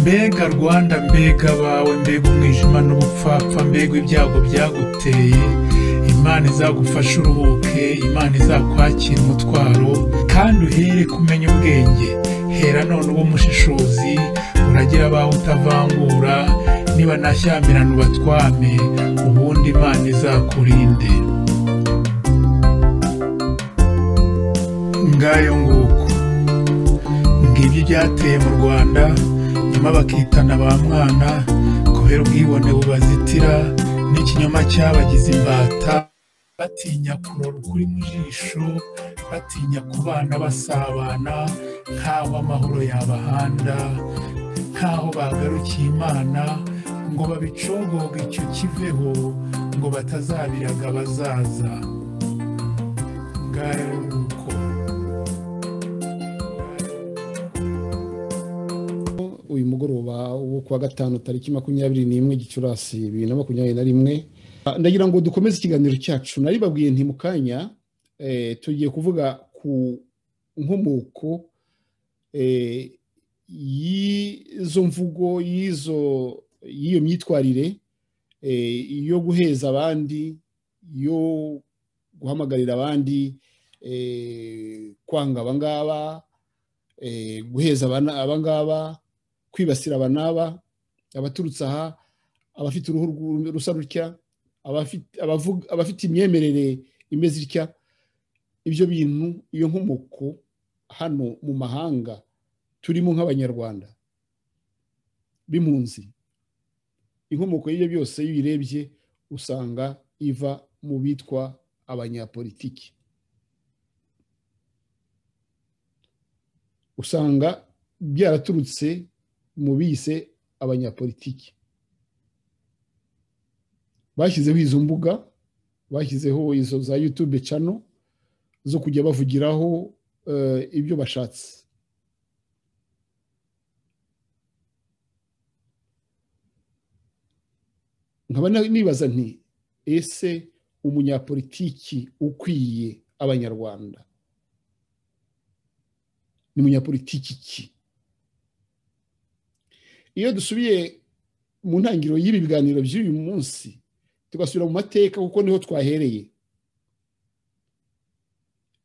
mbega rwanda mbega abawe mbega umwijima n'ubupfapfa mbega ibyago byaguteye imana izagufashe uruhuke imana izakwakira umutwaro kandi uhere kumenya ubwenge hera none uba umushishozi uragira abawe utavangura niba nta shyamirano ubatwame ubundi imana izakurinde ngayo nguko ngibyo ibyateye mu rwanda nyuma bakitana ba mwana kubera ubwibone bubazitira n'ikinyoma cyabagize imbata batinya kurora ukuri mu jisho batinya kubana basabana nkaho amahoro yabahanda nkaho bagarukiye imana ngo babicogoge icyo kiveho ngo batazabiraga abazaza ngayo nguko uyu mugoroba wo kuwa gatanu tariki makumyabiri n'imwe gicurasi bibiri na makumyabiri na rimwe Ah, ndagira ngo dukomeze ikiganiro cyacu nari babwiye nti mu kanya eh, tugiye kuvuga ku nkomoko eh, y'izo mvugo y'izo y'iyo myitwarire eh, yo guheza abandi yo guhamagarira abandi eh, kwanga abangaba eh, guheza abana- abangaba kwibasira aba n'aba abaturutse aha abafite uruhu rw'u- rusa rutya abafite abavuga- abafite imyemerere imeze itya ibyo bintu iyo nkomoko hano mu mahanga turimo nk'abanyarwanda b'impunzi inkomoko y'ibyo byose iyo uyirebye usanga iva mu bitwa abanyapolitiki usanga byaraturutse mu bise abanyapolitiki bashyizeho izo mbuga bashyizeho izo za yutube cano zo kujya bavugiraho eh, ibyo bashatse nkaba na- nibaza nti ese umunyapolitiki ukwiye abanyarwanda ni munyapolitiki ki iyo dusubiye mu ntangiriro y'ibi biganiro by'uyu munsi tugasubira mu mateka kuko niho twahereye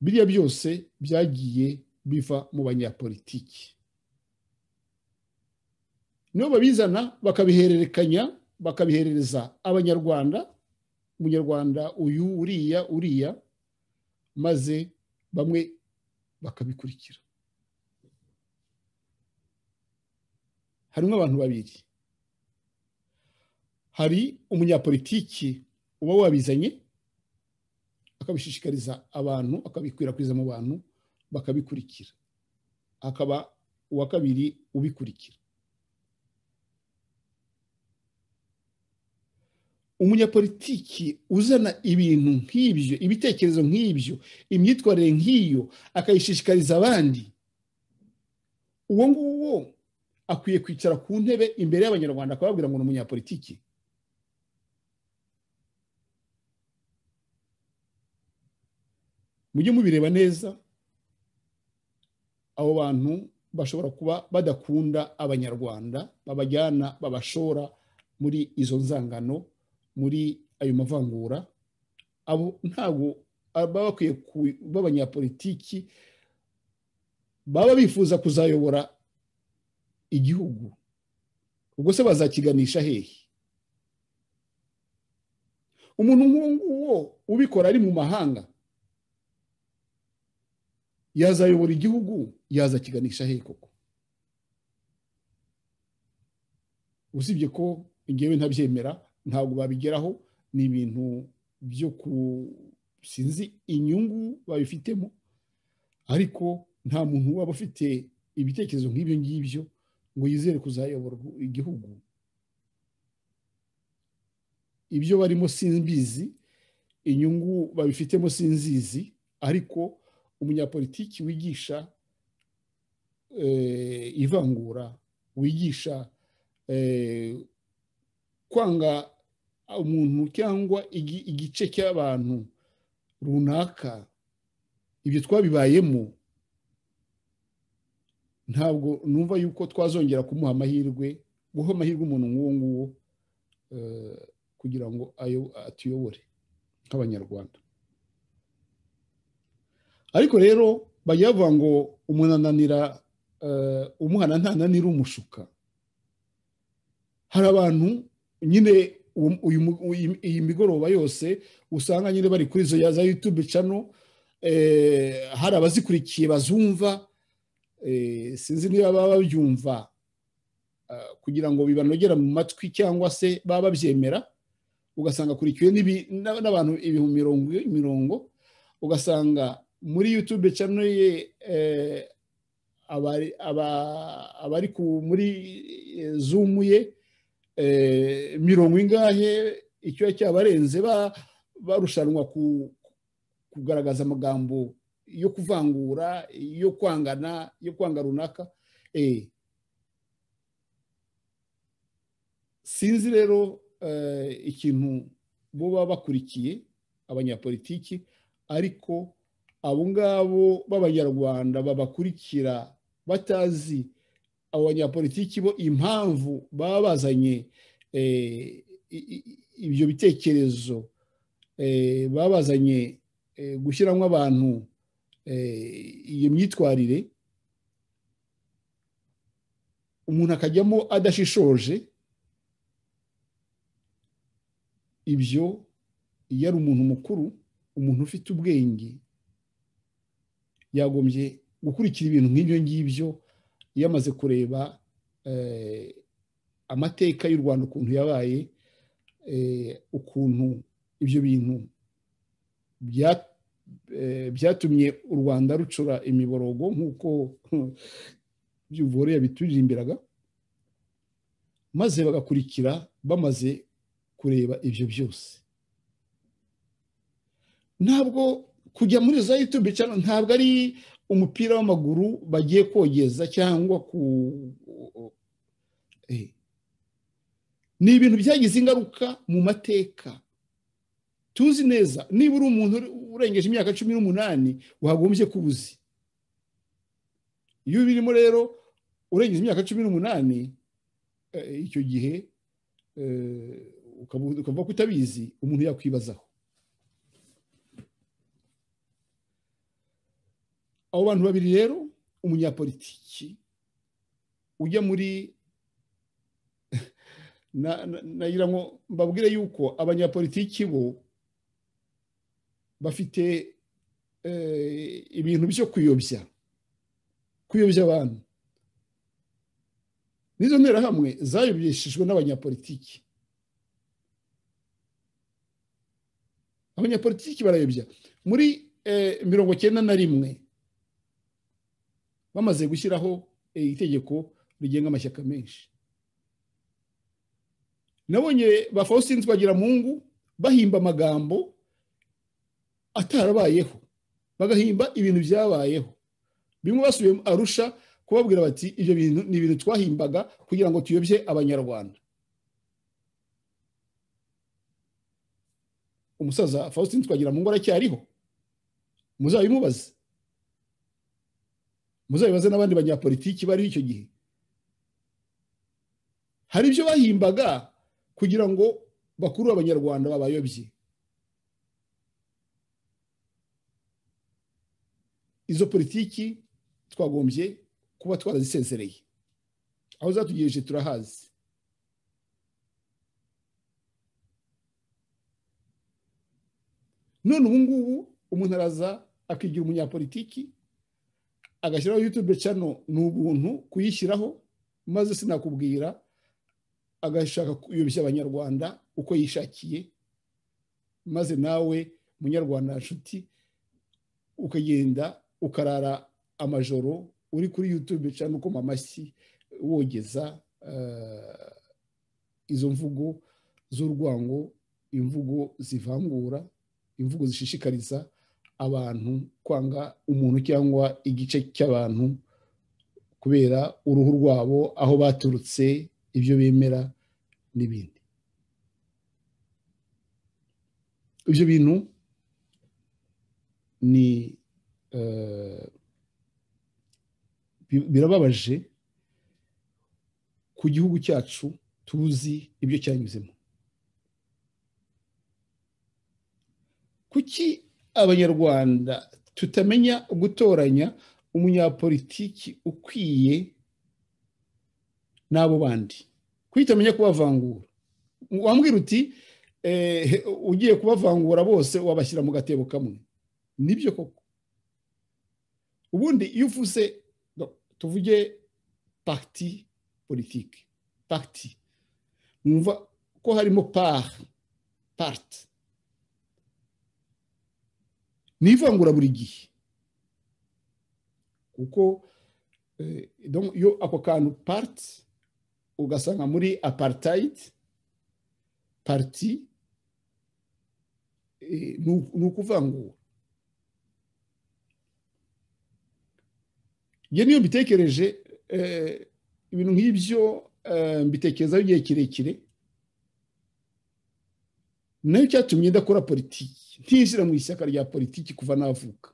biriya byose byagiye biva mu banyapolitiki nibo babizana bakabihererekanya bakabiherereza abanyarwanda umunyarwanda uyu uriya uriya maze bamwe bakabikurikira harimo abantu babiri hari umunyapolitiki uba wabizanye akabishishikariza abantu akabikwirakwiza mu bantu bakabikurikira hakaba uwa kabiri ubikurikira umunyapolitiki uzana ibintu nk'ibyo ibitekerezo nk'ibyo imyitwarire nk'iyo akayishishikariza abandi uwo nguwo akwiye kwicara ku ntebe imbere y'abanyarwanda akababwira ngo ni umunyapolitiki mujye mubireba neza abo bantu bashobora kuba badakunda abanyarwanda babajyana babashora muri izo nzangano muri ayo mavangura abo ntabwo baba bakwiye ku- b'abanyapolitiki baba bifuza kuzayobora igihugu ubwo se bazakiganisha hehe umuntu nk'uwo nguwo ubikora ari mu mahanga yazayobora igihugu yazakiganisha hehe koko usibye ko ngewe ntabyemera ntabwo babigeraho ni ibintu byo ku sinzi inyungu babifitemo ariko nta muntu waba ufite ibitekerezo nk'ibyo ngibyo ngo yizere kuzayobora igihugu ibyo barimo simbizi inyungu babifitemo sinzizi ariko umunyapolitiki wigisha eh, ivangura wigisha eh, kwanga umuntu cyangwa igi- igice cy'abantu runaka ibyo twabibayemo ntabwo numva yuko twazongera kumuha amahirwe guha amahirwe umuntu nk'uwo nguwo kugira ngo atuyobore nk'abanyarwanda ariko rero bajya bavuga ngo umuntu ananira umuhana ntananira umushuka hari abantu nyine iyi migoroba yose usanga nyine bari kuri izo za yutube cano hari abazikurikiye bazumva sinzi niba baba babyumva kugira ngo bibanogera mu matwi cyangwa se baba babyemera ugasanga akurikiwe n'abantu ibihumbi mirongo ugasanga muri yutube cano ye abari muri zumu ye mirongo ingahe icyo cyabarenze barushanwa kugaragaza amagambo yo kuvangura yo kwangana yo kwanga runaka sinzi rero ikintu baba bakurikiye abanyapolitiki ariko abo ngabo b'abanyarwanda babakurikira batazi abo banyapolitiki bo impamvu baba bazanye ibyo bitekerezo baba bazanye gushyiramo abantu iyo myitwarire umuntu akajyamo adashishoje ibyo iyo ari umuntu mukuru umuntu ufite ubwenge yagombye gukurikira ibintu nk'ibyo ngibyo iyo amaze kureba amateka y'u rwanda ukuntu yabaye ukuntu ibyo bintu byatumye u rwanda rucura imiborogo nk'uko by'ububore yabituririmbiraga maze bagakurikira bamaze kureba ibyo byose ntabwo kujya muri za yutube cyane ntabwo ari umupira w'amaguru bagiye kogeza cyangwa ku ni ibintu byagize ingaruka mu mateka tuzi neza niba uri umuntu urengeje imyaka cumi n'umunani wagombye kuba uzi iyo birimo rero urengeje imyaka cumi n'umunani icyo gihe ukavuga ko utabizi umuntu yakwibazaho abo bantu babiri rero umunyapolitiki ujya muri nagira ngo mbabwire yuko abanyapolitiki bo bafite ibintu byo kuyobya kuyobya abantu n'izo nterahamwe zayobyeshijwe n'abanyapolitiki abanyapolitiki barayobya muri mirongo cyenda na rimwe bamaze gushyiraho itegeko rigenga amashyaka menshi nabonye ba faustin twagiramungu bahimba amagambo atarabayeho bagahimba ibintu byabayeho bimwe basubiye arusha kubabwira bati ibyo bintu ni ibintu twahimbaga kugira ngo tuyobye abanyarwanda umusaza faustin twagiramungu aracyariho muzabimubaze muzabibaze n'abandi banyapolitiki bariho icyo gihe hari ibyo bahimbaga kugira ngo bakuru abanyarwanda babayobye izo politiki twagombye kuba twarazisezereye aho zatugejeje turahazi none ubu ngubu umuntu araza akigira umunyapolitiki agashyiraho yutube cano ni ubuntu kuyishyiraho maze sinakubwira agashaka kuyobya abanyarwanda uko yishakiye maze nawe munyarwanda nshuti ukagenda ukarara amajoro uri kuri yutube cano ukoma amashyi wogeza izo mvugo z'urwango imvugo zivangura imvugo zishishikariza abantu kwanga umuntu cyangwa igice cy'abantu kubera uruhu rwabo aho baturutse ibyo bemera n'ibindi ibyo bintu ni birababaje ku gihugu cyacu tuzi ibyo cyanyuzemo kuki abanyarwanda tutamenya gutoranya umunyapolitiki ukwiye n'abo bandi kuyitamenya kubavangura wambwira uti ugiye kubavangura bose wabashyira mu gatebo kamwe nibyo koko ubundi iyo uvuze tuvuge pagiti politiki pagiti mwumva ko harimo pari parite ni ivangura buri gihe kuko iyo ako kantu parite ugasanga muri aparitayiti pariti ni ukuvangura iyo niyo mbitekereje ibintu nk'ibyo mbitekerezaho igihe kirekire nayo cyatumye ndakora politiki ntishyira mu ishyaka rya politiki kuva navuka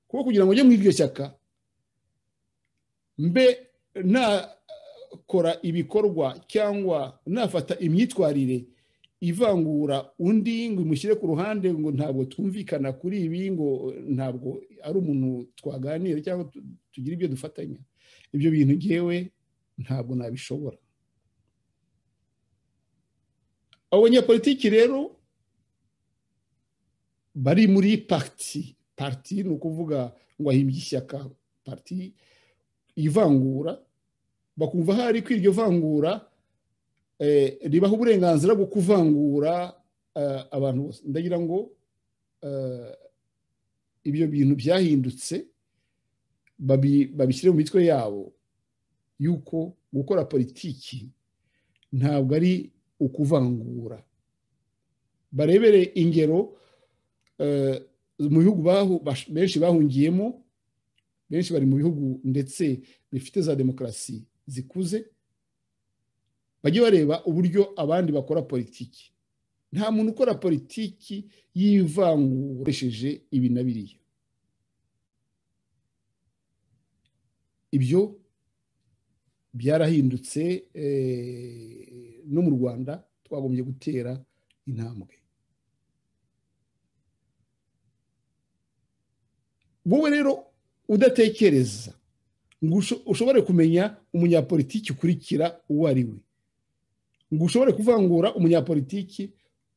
kuko kugira ngo njye muri iryo shyaka mbe nakora ibikorwa cyangwa nafata imyitwarire ivangura undi ngo imushyire ku ruhande ngo ntabwo twumvikana kuri ibi ngo ntabwo ari umuntu twaganira cyangwa tugira ibyo dufatanya ibyo bintu ngewe ntabwo nabishobora abo banyapolitiki rero bari muri pariti pariti ni ukuvuga ngo ahimbye ishyaka pariti ivangura bakumva hari ko iryo vangura ribaha uburenganzira bwo kuvangura abantu bose ndagira ngo ibyo bintu byahindutse babishyire mu mitwe yabo yuko gukora politiki ntabwo ari ukuvangura barebere ingero mu bihugu benshi bahungiyemo benshi bari mu bihugu ndetse bifite za demokarasi zikuze bajye bareba uburyo abandi bakora politiki nta muntu ukora politiki y'ivangura akoresheje ibi na biriya ibyo byarahindutse no mu rwanda twagombye gutera intambwe wowe rero udatekereza ngo ushobore kumenya umunyapolitiki ukurikira uwo ari we ngo ushobore kuvangura umunyapolitiki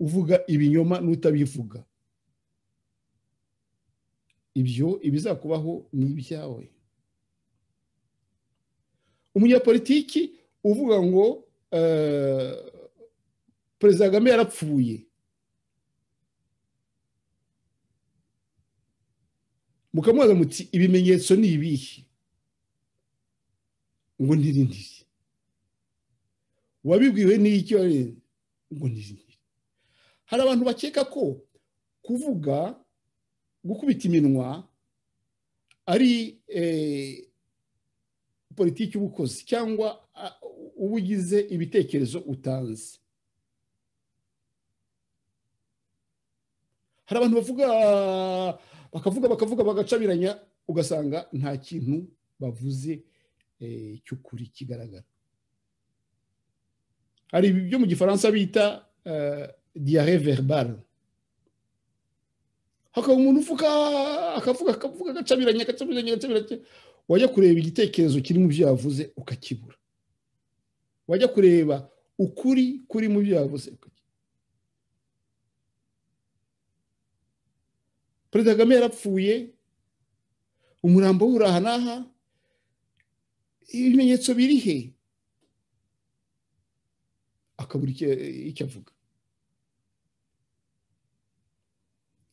uvuga ibinyoma n'utabivuga ibyo ibizakubaho ni ibyawe umunyapolitiki uvuga ngo perezida kagame yarapfuye mukamubaza muti ibimenyetso ni ibihe ngo ntirindire wabibwiwe n'icyo ngo ntirindire hari abantu bakeka ko kuvuga gukubita iminwa ari politiki y'ubukozi cyangwa uba ugize ibitekerezo utanze hari abantu bavuga bakavuga bakavuga bagacabiranya ugasanga nta kintu bavuze cy'ukuri kigaragara hari ibyo mu gifaransa bita diyare verbale hakaba umuntu uvuga akavuga akavuga agacabiranya agacabiranya agacabiranya wajya kureba igitekerezo kiri mu byo yavuze ukakibura wajya kureba ukuri kuri mu byo yavuze perezida kagame yarapfuye umurambo w'uraha n'aha ibimenyetso biri he akabura icyo avuga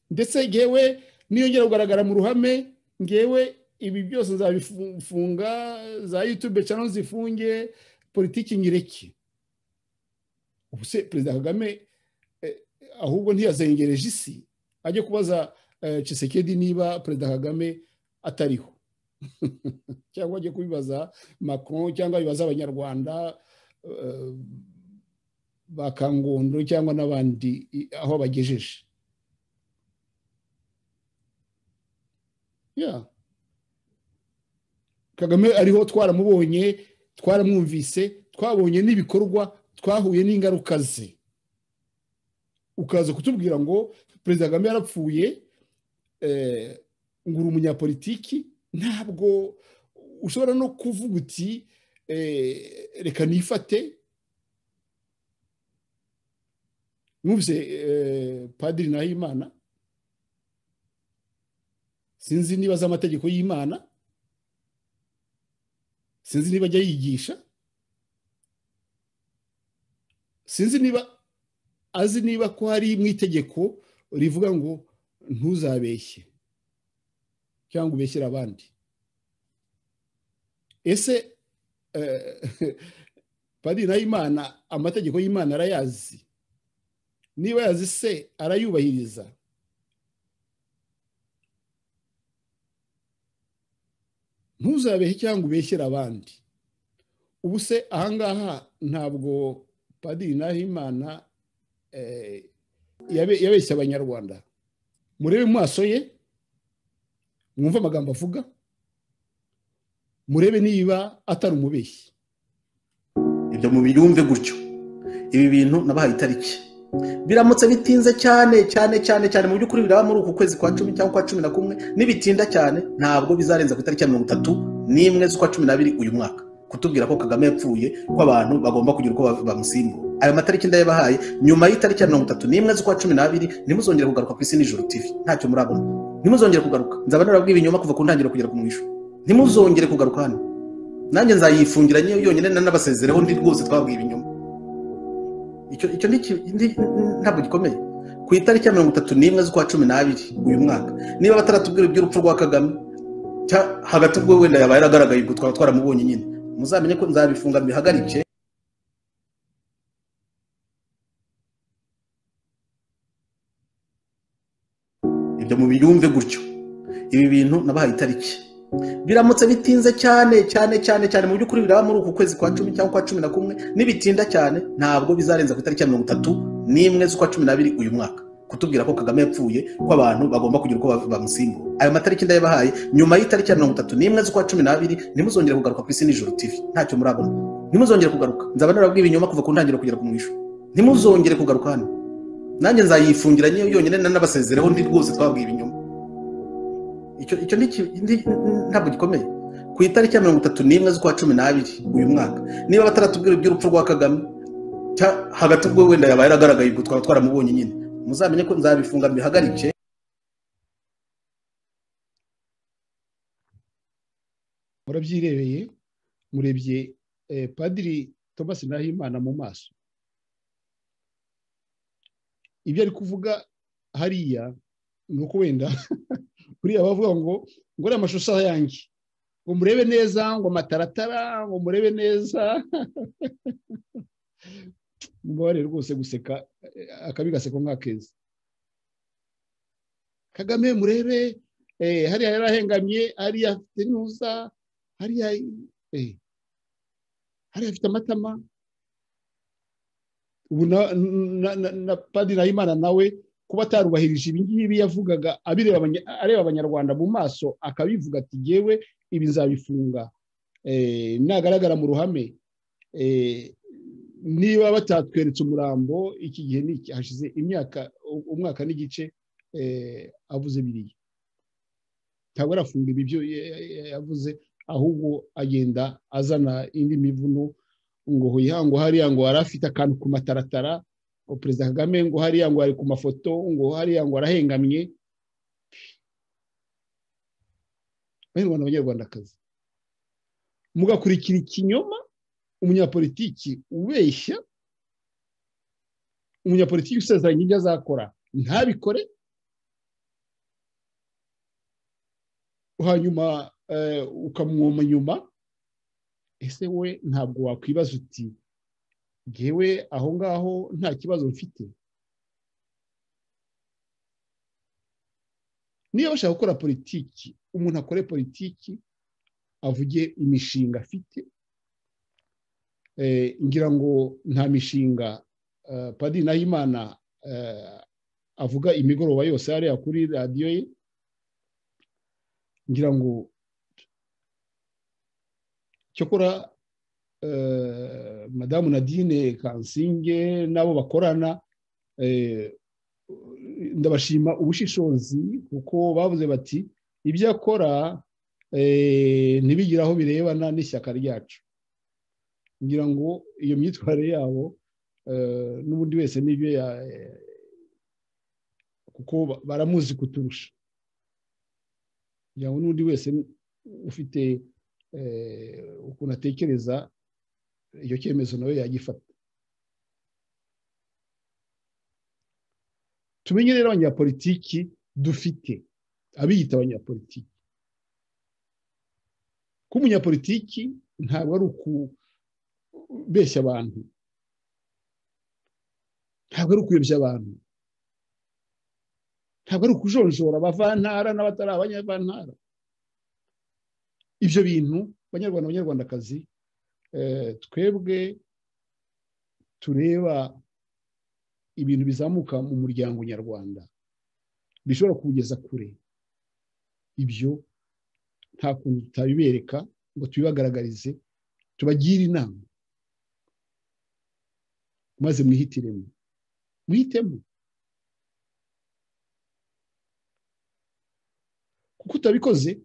ndetse ngewe niyongera kugaragara mu ruhame ngewe ibi byose nzabifunga za yutube cyangwa zifunge politiki nyireke ubu se perezida kagame ahubwo ntiyazengereje isi ajye kubaza Chisekedi niba perezida kagame atariho cyangwa ajye kubibaza macron cyangwa bibaza abanyarwanda ba kangondo cyangwa n'abandi aho bagejeje kagame ariho twaramubonye twaramwumvise twabonye n'ibikorwa twahuye n'ingaruka ze ukaza kutubwira ngo perezida kagame yarapfuye ngura umunyapolitiki ntabwo ushobora no kuvuga uti reka nifate mwumvise padiri nahimana sinzi niba azi amategeko y'imana sinzi niba ajya yigisha sinzi niba azi niba ko hari mu itegeko rivuga ngo ntuzabeshye cyangwa ubeshyire abandi ese padiri nahimana amategeko y'imana arayazi niba yazi se arayubahiriza ntuzabehe cyangwa ubeshyire abandi ubu se ahangaha ntabwo padiri nahimana yabeshye abanyarwanda murebe mu maso ye mwumve amagambo avuga murebe niba atari umubeshyi ibyo mubirumve gutyo ibi bintu nabahaye itariki biramutse bitinze cyane cyane cyane cyane mu by'ukuri biraba muri uku kwezi kwa cumi cyangwa kwa cumi na kumwe nibitinda cyane ntabwo bizarenza ku itariki ya mirongo itatu n'imwe z'ukwa cumi n'abiri uyu mwaka kutubwira ko kagame yapfuye ko abantu bagomba kugira uko bamusimbura aya matariki ndayabahaye nyuma y'itariki ya mirongo itatu n'imwe z'ukwa cumi n'abiri ntimuzongere kugaruka ku isi nijoro tivi ntacyo murabona ntimuzongere kugaruka nzaba narabwiye ibinyoma kuva ku ntangiriro kugera ku mwisho ntimuzongere kugaruka hano nanjye nzayifungira yonyine nanabasezereho ndi rwose twabwiye ibinyoma icyo ntabwo gikomeye ku itariki ya mirongo itatu n'imwe z'ukwa cumi n'abiri uyu mwaka niba bataratubwira iby'urupfu rwa kagame hagati ubwo wenda yabaye yaragaragaye ubwo twaba twaramubonye nyine muzamenye ko nzabifunga bihagarike ibyo mubiyumve gutyo ibi bintu nabahaye itariki biramutse bitinze cyane cyane cyane cyane mu by'ukuri biraba muri uku kwezi kwa cumi cyangwa kwa cumi na kumwe nibitinda cyane ntabwo bizarenza ku itariki ya mirongo itatu n'imwe z'ukwa cumi n'abiri uyu mwaka kutubwira ko kagame yapfuye ko abantu bagomba kugira uko bamusimbura ayo matariki ndayabahaye nyuma y'itariki ya mirongo itatu n'imwe z'ukwa cumi n'abiri ntimuzongere kugaruka ku isi nijoro tivi ntacyo murabona ntimuzongere kugaruka nzaba narabwiye ibinyoma kuva ku ntangiriro kugera ku mwisho ntimuzongere kugaruka hano nanjye nzayifungira yonyine nanabasezereho ndi rwose twabwiye ibinyoma icyo ntabwo gikomeye ku itariki ya mirongo itatu n'imwe z'ukwa cumi n'abiri uyu mwaka niba bataratubwira iby'urupfu rwa kagame hagati ubwo wenda yabaye yaragaragaye ubwo twaba twaramubonye nyine muzamenye ko nzabifunga bihagarike murabyirebeye murebye padiri thomas nahimana mu maso ibyo ari kuvuga hariya ni uko wenda buriya bavuga ngo ngo uriya mashusho yanjye ngo murebe neza ngo amataratara ngo murebe neza mubabare rwose guseka akabi gaseko nk'akeza kagame murebe hariya yarahengamye hariya afite ntuza hariya hariya afite amatama ubu na padiri nahimana nawe kuba atarubahirije ibi ngibi yavugaga areba abanyarwanda mu maso akabivuga ati ngewe ibi nzabifunga nagaragara mu ruhame niba batatweretse umurambo iki gihe n'iki hashize imyaka umwaka n'igice avuze biriya ntabwo arafunga ibi byo yavuze ahubwo agenda azana indi mivuno ngo ngo hariya ngo yari afite akantu ku mataratara perezida kagame ngo hariya ngo ari ku mafoto ngo hariya ngo arahengamye abanyarwanda abanyarwandakazi mugakurikira ikinyoma umunyapolitiki ubeshya umunyapolitiki usezeranya ibyo azakora ntabikore hanyuma ukamwoma nyuma ese we ntabwo wakwibaza uti ngewe aho ngaho nta kibazo mfite niba bashaka gukora politiki umuntu akore politiki avuge imishinga afite ngira ngo nta mishinga padiri nahimana avuga imigoroba yose hariya kuri radiyo ye ngira ngo cyakora madamu nadine kansinge n'abo bakorana ndabashima ubushishozi kuko bavuze bati ibyo akora ntibigire aho birebana n'ishyaka ryacu ngira ngo iyo myitwarire yabo n'ubundi wese n'ibyo kuko baramuzi kuturusha kugira ngo n'undi wese ufite ukuntu atekereza icyo cyemezo nawe yagifata tumenye rero abanyapolitiki dufite abiyita abanyapolitiki ko umunyapolitiki ntabwo ari ukubeshya abantu ntabwo ari ukuyobya abantu ntabwo ari ukujonjora abavantara n'abatari abanyavantara ibyo bintu banyarwanda abanyarwandakazi twebwe tureba ibintu bizamuka mu muryango nyarwanda bishobora kuwugeza kure ibyo nta kuntu tutabibereka ngo tubibagaragarize tubagire inama maze mwihitiremo mwitemo kuko utabikoze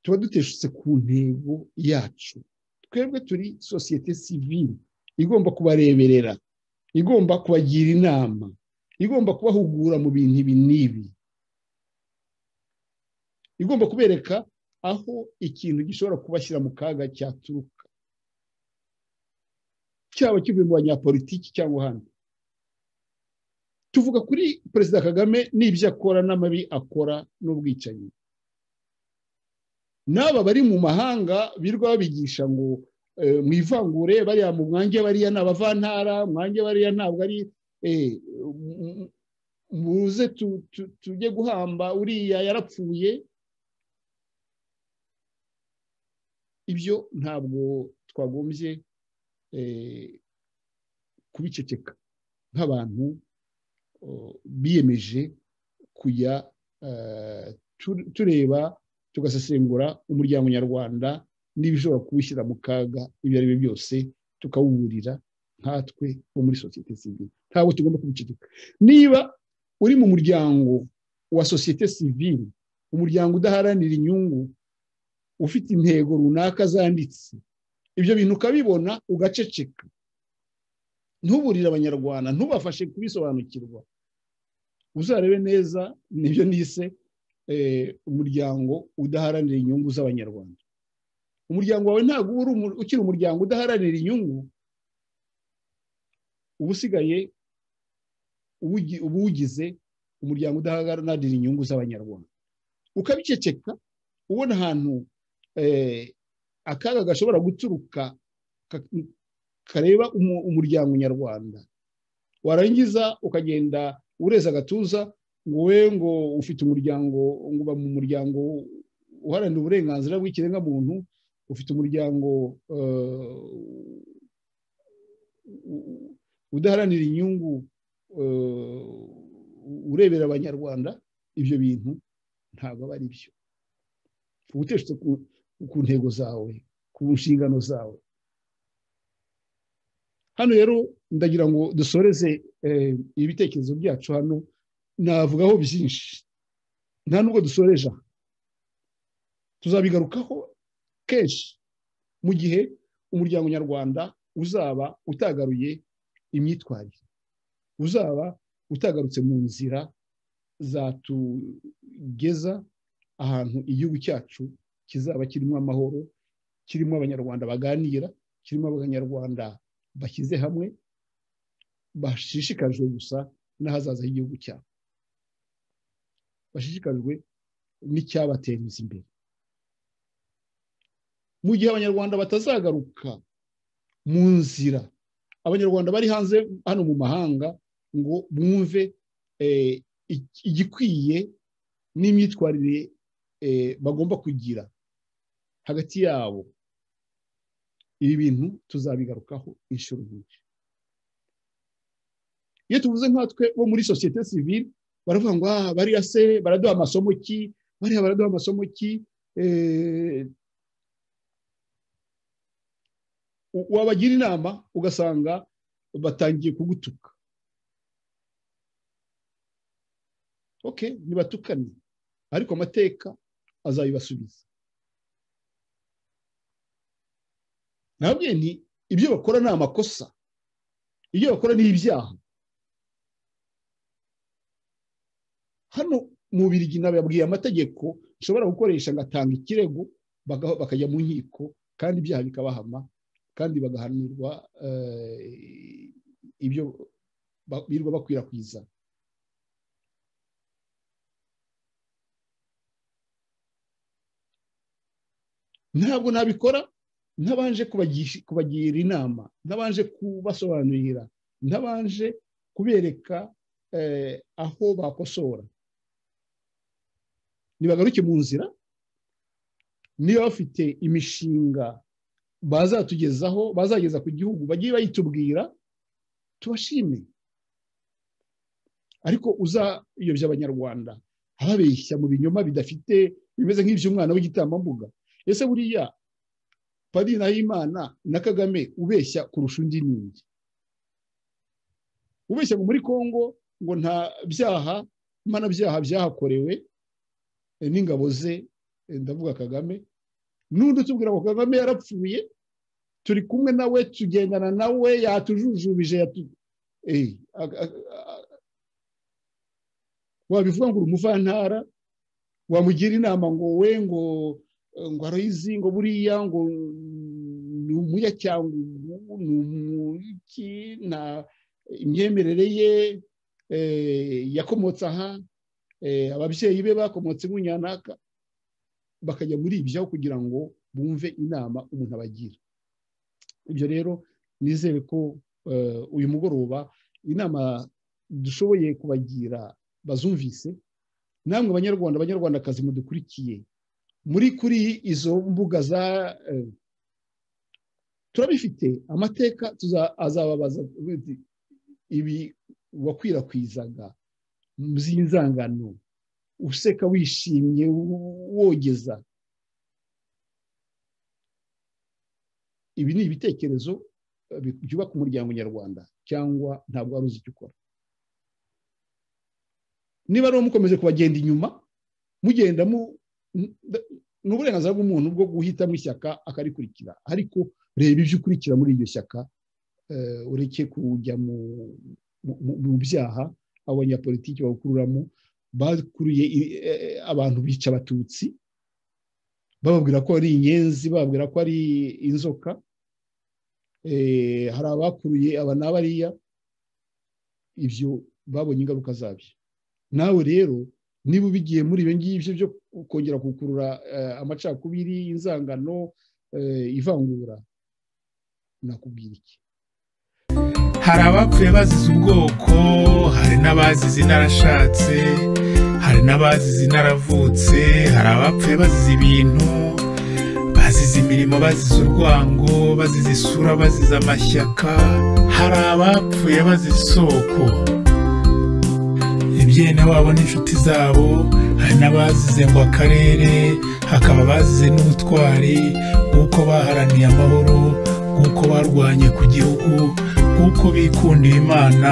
tuba duteshutse ku ntego yacu twebwe turi sosiyete sivile igomba kubareberera igomba kubagira inama igomba kubahugura mu bintu ibi n'ibi igomba kubereka aho ikintu gishobora kubashyira mu kaga cyaturuka cyaba kivuye mu banyapolitiki cyangwa ahandi tuvuga kuri perezida kagame n'ibyo akora n'amabi akora n'ubwicanyi n'aba bari mu mahanga birwa babigisha ngo mu ivangure bariya mu mwange bariya ni abavantara mwange bariya ntabwo ari muze tujye guhamba uriya yarapfuye ibyo ntabwo twagombye kubiceceka nk'abantu biyemeje kujya tureba tugasesengura umuryango nyarwanda n'ibishobora kuwushyira mu kaga ibyo ari byo byose tukawuburira nkatwe bo muri sosiyete sivile ntabwo tugomba kubiceceka niba uri mu muryango wa sosiyete sivile umuryango udaharanira inyungu ufite intego runaka zanditse ibyo bintu ukabibona ugaceceka ntuburire abanyarwanda ntubafashe kubisobanukirwa uzarebe neza nibyo nise umuryango udaharanira inyungu z'abanyarwanda umuryango wawe ntabwo uba ukiri umuryango udaharanira inyungu uba usigaye uba uwugize umuryango udaharanira inyungu z'abanyarwanda ukabiceceka ubona ahantu akaga gashobora guturuka kareba umuryango nyarwanda warangiza ukagenda ureza agatuza ngo we ngo ufite umuryango ngo uba mu muryango uharanira uburenganzira bw'ikiremwamuntu ufite umuryango udaharanira inyungu urebera abanyarwanda ibyo bintu ntabwo aba ari byo ubuteshutse ku ntego zawe ku nshingano zawe hano rero ndagira ngo dusoreze ibitekerezo byacu hano navugaho byinshi nta nubwo dusoreje tuzabigarukaho kenshi mu gihe umuryango nyarwanda uzaba utagaruye imyitwarire uzaba utagarutse mu nzira zatugeza ahantu igihugu cyacu kizaba kirimo amahoro kirimo abanyarwanda baganira kirimo abanyarwanda bashyize hamwe bashishikajwe gusa n'ahazaza h'igihugu cyabo bashishikajwe n'icyabateza imbere mu gihe abanyarwanda batazagaruka mu nzira abanyarwanda bari hanze hano mu mahanga ngo bumve igikwiye n'imyitwarire bagomba kugira hagati yabo ibi bintu tuzabigarukaho inshuro nyinshi iyo tuvuze nkatwe bo muri sosiyete sivile baravuga ngo bariya se baraduha amasomo ki bariya baraduha amasomo ki wabagira inama ugasanga batangiye kugutuka oke ntibatukane ariko amateka azabibasubiza ntabwo ni ibyo bakora ni amakosa ibyo bakora ni ibyaha hano mu birigi nababwiye amategeko nshobora gukoresha ngatanga ikirego bakajya mu nkiko kandi ibyaha bikabahama kandi bagahanirwa ibyo birirwa bakwirakwiza ntabwo nabikora ntabanje kubagira inama ntabanje kubasobanurira ntabanje kubereka aho bakosora ntibagaruke mu nzira niba bafite imishinga bazatugezaho bazageza ku gihugu bagiye bayitubwira tubashime ariko uzayobya abanyarwanda ababeshya mu binyoma bidafite bimeze nk'iby'umwana w'igitambambuga ese buriya padiri nahimana na kagame ubeshya kurusha undi n'indi ubeshya ngo muri congo ngo nta byaha mpanabyaha byahakorewe n'ingabo ze ndavuga kagame n'undi utubwira ngo kagame yarapfuye turi kumwe nawe tugendana nawe yatujujubije wabivuga ngo uri umuvantara wamugira inama ngo we ngo ngo aroyizi ngo buriya ngo ni umunyacyangwe ni umuki nta imyemerere ye yakomotse aha ababyeyi be bakomotse runaka bakajya muri ibyo kugira ngo bumve inama umuntu abagira ibyo rero nizere ko uyu mugoroba inama dushoboye kubagira bazumvise namwe abanyarwanda abanyarwandakazi mudukurikiye muri kuri izo mbuga za turabifite amateka azababaza ibi wakwirakwizaga z'inzangano useka wishimye wogeza ibi ni ibitekerezo byubaka umuryango nyarwanda cyangwa ntabwo wari uzi icyo ukora niba rero mukomeje kubagenda inyuma mugenda ni uburenganzira bw'umuntu bwo guhitamo ishyaka akarikurikira ariko reba ibyo ukurikira muri iryo shyaka ureke kujya mu byaha abanyapolitiki bawukururamo bakuruye abantu bica abatutsi bababwira ko ari inyenzi bababwira ko ari inzoka hari abakuruye aba n'abariya ibyo babonye ingaruka zabyo nawe rero niba ubigiye muri ibyo ngibyo byo kongera gukurura amacakubiri inzangano ivangura nakubwira iki hari abapfuye bazize ubwoko hari n'abazize inarashatse hari n'abazize inaravutse hari abapfuye bazize ibintu bazize imirimo bazize urwango bazize isura bazize amashyaka hari abapfuye bazize isoko ibyene wabo n'inshuti zabo hari n'abazize ngo akarere hakaba abazize n'ubutwari bw'uko baharaniye amahoro bw'uko barwanye ku gihugu kuko bikundiye imana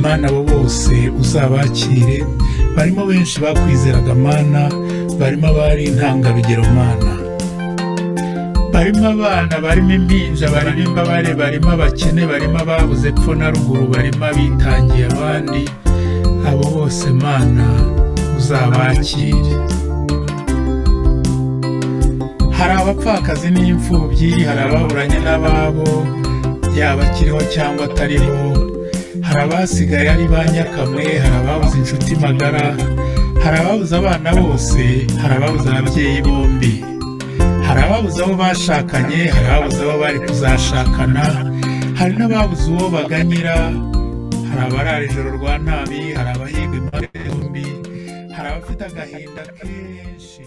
mana abo bose uzabakire barimo benshi bakwizeraga mana barimo abari intangarugero mana barimo abana barimo impinja barimo imbabare barimo abakene barimo ababuze epfo na ruguru barimo abitangiye abandi abo bose mana uzabakire hari abapfakazi n'imfubyi hari ababuranye n'ababo yaba akiriho cyangwa atariho hari abasigaye ari ba nyakamwe hari ababuze inshuti magara hari ababuze abana bose hari ababuze ababyeyi bombi hari ababuze abo bashakanye hari ababuze abo bari kuzashakana hari n'ababuze uwo baganyira hari abarara ijoro rwa nabi hari abahiga impande zombi hari abafite agahinda kenshi